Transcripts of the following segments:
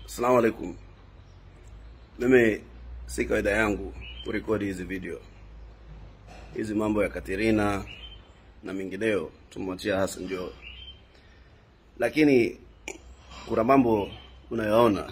Assalamu alaikum. Mimi si kawaida yangu kurekodi hizi video, hizi mambo ya Katerina na mengineo tumwachia Hassan Joho, lakini kuna mambo unayoona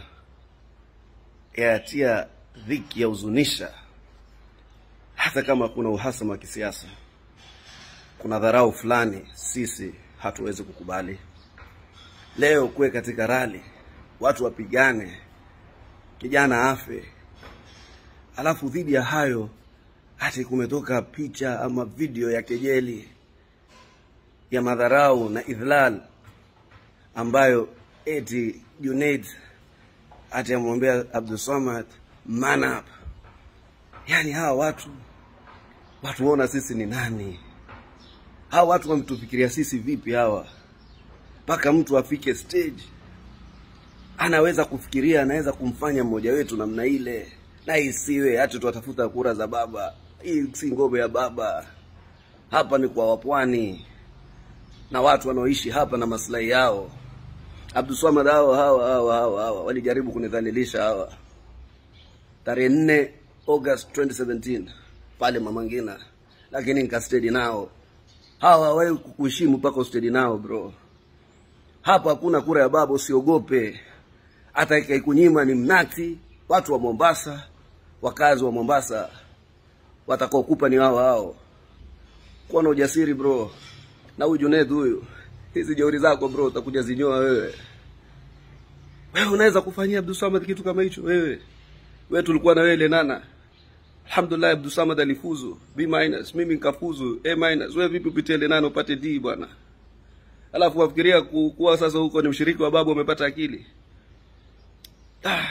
yatia dhiki ya huzunisha, hata kama kuna uhasama wa kisiasa, kuna dharau fulani sisi hatuwezi kukubali. Leo kuwe katika rali watu wapigane, kijana afe, alafu dhidi ya hayo hati kumetoka picha ama video ya kejeli ya madharau na idhlal ambayo eti Junaid ati amwambia Abdulsamad man up. Yani hawa watu watuona sisi ni nani? Hawa watu wametufikiria sisi vipi hawa, mpaka mtu afike stage anaweza kufikiria anaweza kumfanya mmoja wetu namna ile, na isiwe hati tuwatafuta kura za baba. Hii si ngome ya baba, hapa ni kwa wapwani na watu wanaoishi hapa na maslahi yao. Abdulswamad hawa hawa hawa hawa hawa walijaribu kunidhalilisha hawa, tarehe nne August 2017 pale Mama Ngina, lakini nikastedi nao. Hawa hawawahi kukuheshimu mpaka ustedi nao bro. Hapa hakuna kura ya baba, usiogope hata ikaikunyima ni mnati. Watu wa Mombasa, wakazi wa Mombasa watakaokupa ni wao hao. Kuwa na ujasiri bro, na huyu Junaid huyu, hizi jeuri zako bro utakuja zinyoa wewe. Wewe unaweza kufanyia Abdulsamad kitu kama hicho wewe? Wewe tulikuwa na wewe Lenana. Alhamdulillah Abdulsamad alifuzu B minus, mimi nikafuzu A minus. Wewe vipi upitie Lenana upate D bwana? Alafu wafikiria ku- kuwa sasa huko ni mshiriki wa babu umepata akili. Ah.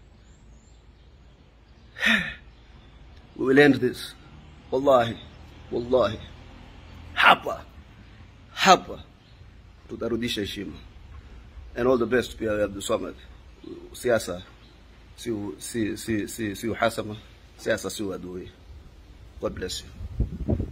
We will end this. Wallahi, wallahi. Hapa hapa tutarudisha heshima. And all the best pia ya Abdulsamad. Siasa si si si si, si uhasama, siasa si uadui. God bless you.